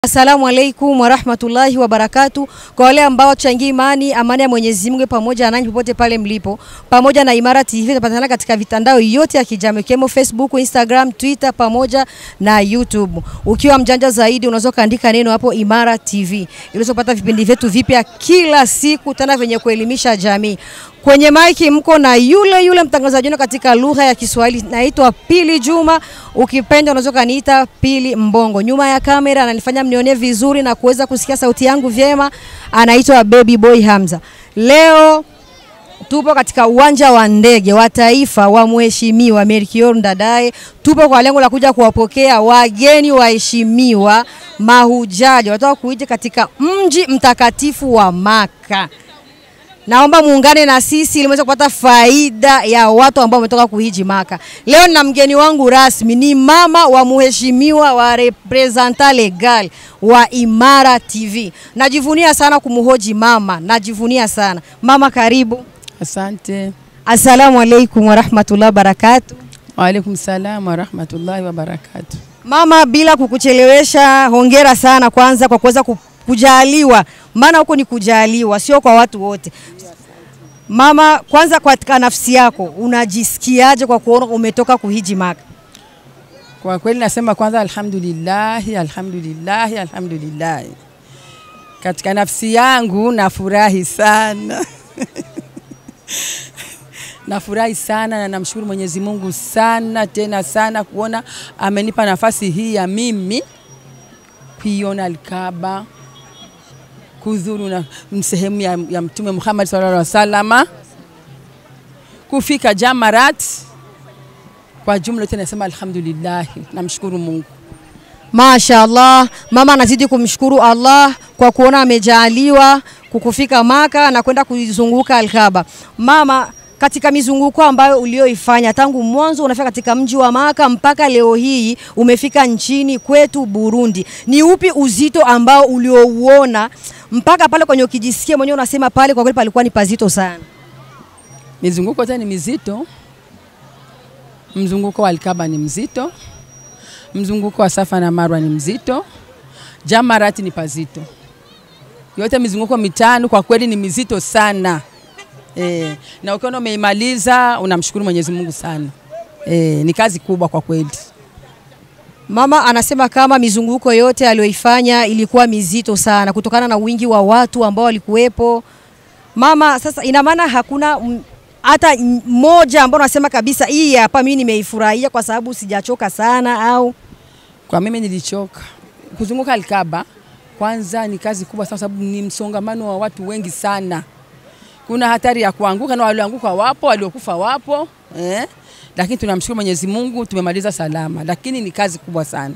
Asalamu alaikum warahmatullahi wabarakatu. Kwa wale ambao tuchangia imani, amani ya Mwenyezi Mungu pamoja nanyi popote pale mlipo, pamoja na Imara TV inapatikana katika vitandao yote ya kijamii ikiwemo Facebook, Instagram, Twitter pamoja na YouTube. Ukiwa mjanja zaidi, unaweza kaandika neno hapo Imara TV ili upata vipindi vyetu vipya kila siku, tena vyenye kuelimisha jamii. Kwenye maiki mko na yule yule mtangazaji wenu katika lugha ya Kiswahili, naitwa Pili Juma. Ukipenda unaweza kaniita Pili Mbongo. Nyuma ya kamera ananifanya mnione vizuri na kuweza kusikia sauti yangu vyema, anaitwa Baby Boy Hamza. Leo tupo katika uwanja wa ndege wa taifa wa Mheshimiwa Melchior Ndadaye. Tupo kwa lengo la kuja kuwapokea wageni waheshimiwa mahujaji wanatoka kuja katika mji mtakatifu wa Maka. Naomba muungane na sisi ili muweze kupata faida ya watu ambao wametoka kuhiji Maka. Leo nina mgeni wangu rasmi, ni mama wa mheshimiwa wa representa legal wa Imara TV. Najivunia sana kumhoji mama, najivunia sana mama. Karibu. Asante. Assalamu alaikum warahmatullahi wabarakatu. Waalaikum salam warahmatullahi wabarakatu. Mama, bila kukuchelewesha, hongera sana kwanza kwa kuweza ku- kujaliwa, maana huko ni kujaliwa, sio kwa watu wote. Mama, kwanza katika nafsi yako unajisikiaje kwa kuona umetoka kuhiji Maka? Kwa kweli nasema kwanza alhamdulillahi, alhamdulillahi, alhamdulillahi. Katika nafsi yangu nafurahi sana nafurahi sana na namshukuru Mwenyezi Mungu sana tena sana kuona amenipa nafasi hii ya mimi kuiona Alkaba, kudhuru na sehemu ya, ya Mtume Muhammad sallallahu alaihi wasallama, kufika Jamarat. Kwa jumla yote nasema alhamdulillah, namshukuru Mungu. Masha Allah, mama anazidi kumshukuru Allah kwa kuona amejaliwa kukufika Maka na kwenda kuizunguka Alkaba. Mama, katika mizunguko ambayo ulioifanya tangu mwanzo unafika katika mji wa Maka mpaka leo hii umefika nchini kwetu Burundi, ni upi uzito ambao uliouona mpaka pale kwenye ukijisikia mwenyewe unasema pale kwa kweli palikuwa ni pazito sana? Mizunguko yote ni mizito. Mzunguko wa Alkaba ni mzito, mzunguko wa Safa na Marwa ni mzito, Jamarati ni pazito. Yote mizunguko mitano kwa kweli ni mizito sana e, na ukiona umeimaliza unamshukuru Mwenyezi Mungu sana e, ni kazi kubwa kwa kweli. Mama anasema kama mizunguko yote aliyoifanya ilikuwa mizito sana kutokana na wingi wa watu ambao walikuwepo. Mama, sasa ina maana hakuna mm, hata m- moja ambao unasema kabisa hii hapa mimi nimeifurahia kwa sababu sijachoka sana au Kwa mimi nilichoka kuzunguka Alkaba. Kwanza ni kazi kubwa sana, sababu ni msongamano wa watu wengi sana. Kuna hatari ya kuanguka, na walioanguka wapo, waliokufa wapo eh? Lakini tunamshukuru Mwenyezi Mungu tumemaliza salama, lakini ni kazi kubwa sana.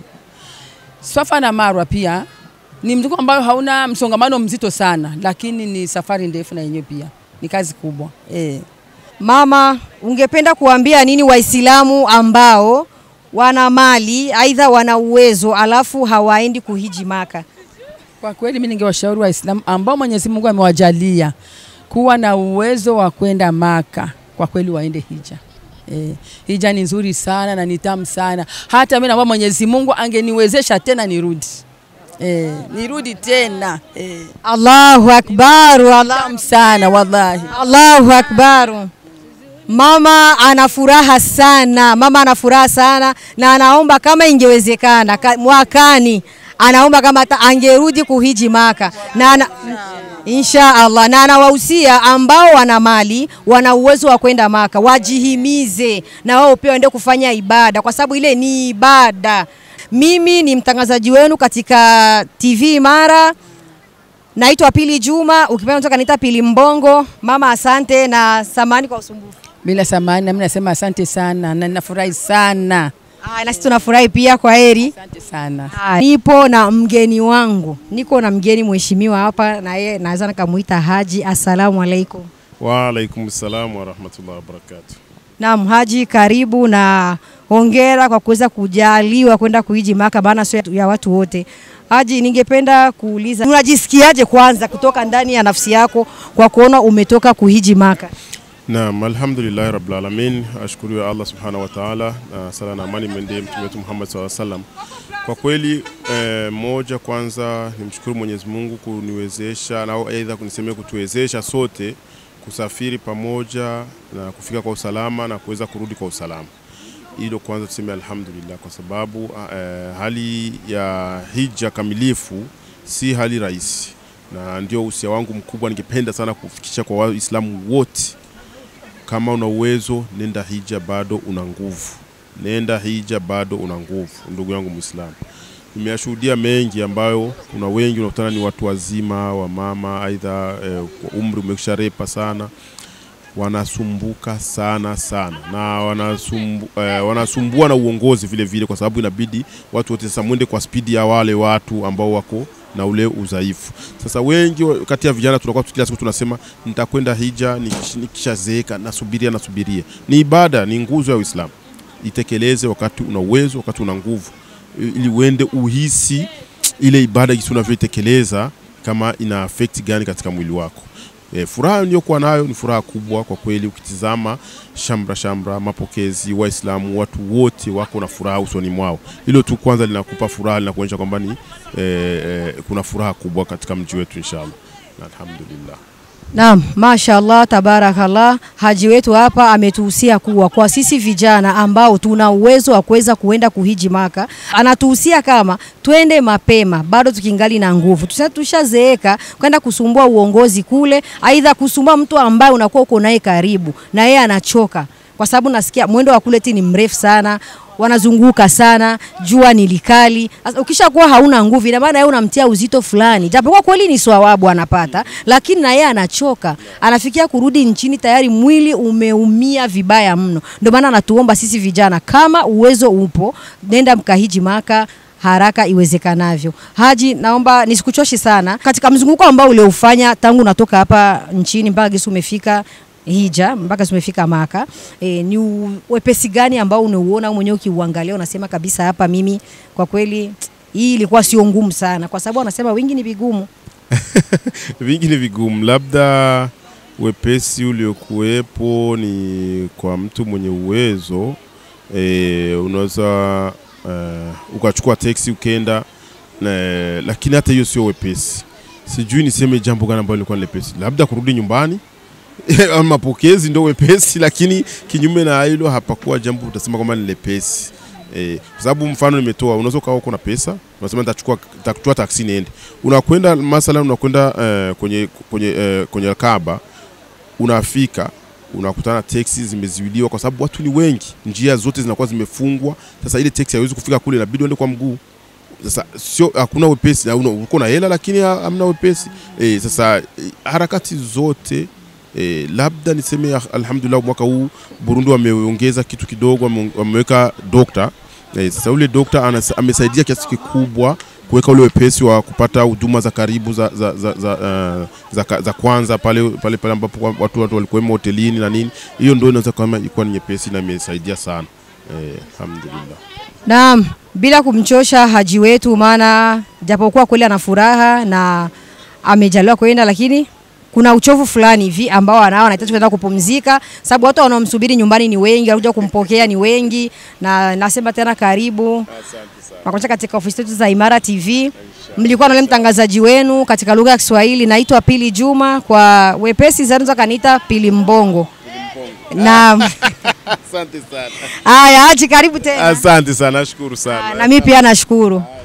Swafa na Marwa pia ni mzunguko ambao hauna msongamano mzito sana, lakini ni safari ndefu na yenyewe pia ni kazi kubwa eh. Mama, ungependa kuambia nini Waislamu ambao wana mali aidha wana uwezo alafu hawaendi kuhiji Maka? Kwa kweli mimi ningewashauri Waislamu ambao Mwenyezi Mungu amewajalia kuwa na uwezo wa kwenda Maka, kwa kweli waende hija. E, hija ni nzuri sana na ni tamu sana. Hata mimi naomba Mwenyezi Mungu angeniwezesha tena nirudi. E, nirudi tena. E, Allahu akbar, Allah, tamu sana wallahi. Allahu akbar. Mama ana furaha sana, mama ana furaha sana na anaomba kama ingewezekana ka, mwakani anaomba kama hata angerudi kuhiji Maka na ana, insha Allah na anawahusia ambao wana mali wana uwezo wa kwenda Maka wajihimize na wao pia waende kufanya ibada, kwa sababu ile ni ibada. Mimi ni mtangazaji wenu katika TV Imara. Naitwa Pili Juma, ukipenda unaweza kaniita Pili Mbongo. Mama, asante na samani kwa usumbufu. Bila samani, na mimi nasema asante sana na ninafurahi sana. Ah, na sisi tunafurahi pia, kwa heri. Asante sana. Ah, Nipo na mgeni wangu, niko na mgeni mheshimiwa hapa, na yeye naweza nikamuita Haji. Assalamu alaikum. Waalaikum salam warahmatullahi wabarakatuh. Naam, Haji, karibu na hongera kwa kuweza kujaliwa kwenda kuhiji Maka, maana sio ya watu wote. Haji, ningependa kuuliza unajisikiaje kwanza kutoka ndani ya nafsi yako kwa kuona umetoka kuhiji Maka? Naam, alhamdulillahi rabbil alamin, ashukuriwe Allah subhanahu wa ta'ala, na sala na amani mwendee mtume wetu Muhammad sallallahu alaihi wasallam. Kwa kweli eh, moja kwanza nimshukuru Mwenyezi Mungu kuniwezesha au aidha kunisemea kutuwezesha sote kusafiri pamoja na kufika kwa usalama na kuweza kurudi kwa usalama. Hilo kwanza tuseme alhamdulillah, kwa sababu eh, hali ya hija kamilifu si hali rahisi, na ndio usia wangu mkubwa, ningependa sana kufikisha kwa Waislamu wote kama una uwezo nenda hija, bado una nguvu. Nenda hija, bado una nguvu, ndugu yangu Muislamu. Nimeyashuhudia mengi ambayo kuna wengi unakutana ni watu wazima wa mama, aidha eh, kwa umri umesharepa sana, wanasumbuka sana sana na wanasumbu, eh, wanasumbua na uongozi vile vile, kwa sababu inabidi watu wote sasa mwende kwa spidi ya wale watu ambao wako na ule udhaifu. Sasa wengi wa- kati ya vijana tunakuwa kila siku tunasema nitakwenda hija nikish- nikishazeeka, nasubiria nasubiria. Ni ibada, ni nguzo ya Uislamu, itekeleze wakati una uwezo, wakati una nguvu, ili uende uhisi ile ibada jinsi unavyoitekeleza kama ina affect gani katika mwili wako. E, furaha niliyokuwa nayo ni furaha kubwa kwa kweli. Ukitizama shamra shamra, mapokezi, Waislamu watu wote wako na furaha usoni mwao. Hilo tu kwanza linakupa furaha, linakuonyesha kwamba ni e, e, kuna furaha kubwa katika mji wetu inshallah, na alhamdulillah. Naam, mashallah tabarakallah. Haji wetu hapa ametuhusia kuwa kwa sisi vijana ambao tuna uwezo wa kuweza kuenda kuhiji Maka, anatuhusia kama twende mapema, bado tukingali na nguvu, tusa tushazeeka kwenda kusumbua uongozi kule, aidha kusumbua mtu ambaye unakuwa uko naye karibu na yeye anachoka, kwa sababu nasikia mwendo wa kule ti ni mrefu sana wanazunguka sana, jua ni likali. Sasa ukishakuwa hauna nguvu, ina maana yeye unamtia uzito fulani, japokuwa kweli ni swawabu anapata, lakini na yeye anachoka, anafikia kurudi nchini tayari mwili umeumia vibaya mno. Ndio maana anatuomba sisi vijana, kama uwezo upo, nenda mkahiji Maka haraka iwezekanavyo. Haji, naomba nisikuchoshi sana katika mzunguko ambao uliofanya tangu unatoka hapa nchini mpaka gesi umefika hija mpaka tumefika Maka. E, ni u- wepesi gani ambao unauona wewe mwenyewe ukiuangalia unasema kabisa hapa mimi kwa kweli hii ilikuwa sio ngumu sana, kwa sababu wanasema wingi ni vigumu. vingi ni vigumu, labda wepesi uliokuwepo ni kwa mtu mwenye uwezo e, unaweza uh, ukachukua teksi ukenda na, lakini hata hiyo sio wepesi. Sijui niseme jambo gani ambalo lilikuwa ni lepesi, labda kurudi nyumbani mapokezi ndo wepesi, lakini kinyume na hilo hapakuwa jambo utasema kwamba ni lepesi. Eh, kwa sababu mfano nimetoa, unaweza ukawa uko na pesa, unasema nitachukua nitachukua taksi niende. Unakwenda masala unakwenda eh, kwenye kwenye eh, kwenye Kaaba, unafika unakutana teksi zimeziwiliwa kwa sababu watu ni wengi, njia zote zinakuwa zimefungwa. Sasa ile teksi haiwezi kufika kule, inabidi uende kwa mguu. Sasa sio hakuna wepesi, na una- uko na hela lakini ha- hamna wepesi. Eh, sasa eh, harakati zote E, labda niseme ah, alhamdulillah mwaka huu Burundi wameongeza kitu kidogo, wame- wameweka dokta e, sasa yule dokta anas- amesaidia kiasi kikubwa kuweka ule wepesi wa kupata huduma za karibu za, za, za, za, uh, za, ka- za kwanza pale pale pale ambapo wa- watu, watu walikuwemo hotelini na nini. Hiyo ndio inaweza kama ilikuwa ni nyepesi na imesaidia sana e, alhamdulillah. Naam, bila kumchosha haji wetu, maana japokuwa kweli ana furaha na amejaliwa kwenda, lakini kuna uchovu fulani hivi ambao anao, anahitaji kwenda kupumzika, sababu watu wanaomsubiri nyumbani ni wengi, wanakuja kumpokea ni wengi, na nasema tena karibu nakuacha katika ofisi zetu za Imara TV. Mlikuwa na yule mtangazaji wenu katika lugha ya Kiswahili, naitwa Pili Juma, kwa wepesi zaidi unaweza kaniita Pili Mbongo. Naam. Asante sana, Haya, Haji, karibu tena. asante sana, nashukuru sana. Na mimi pia nashukuru.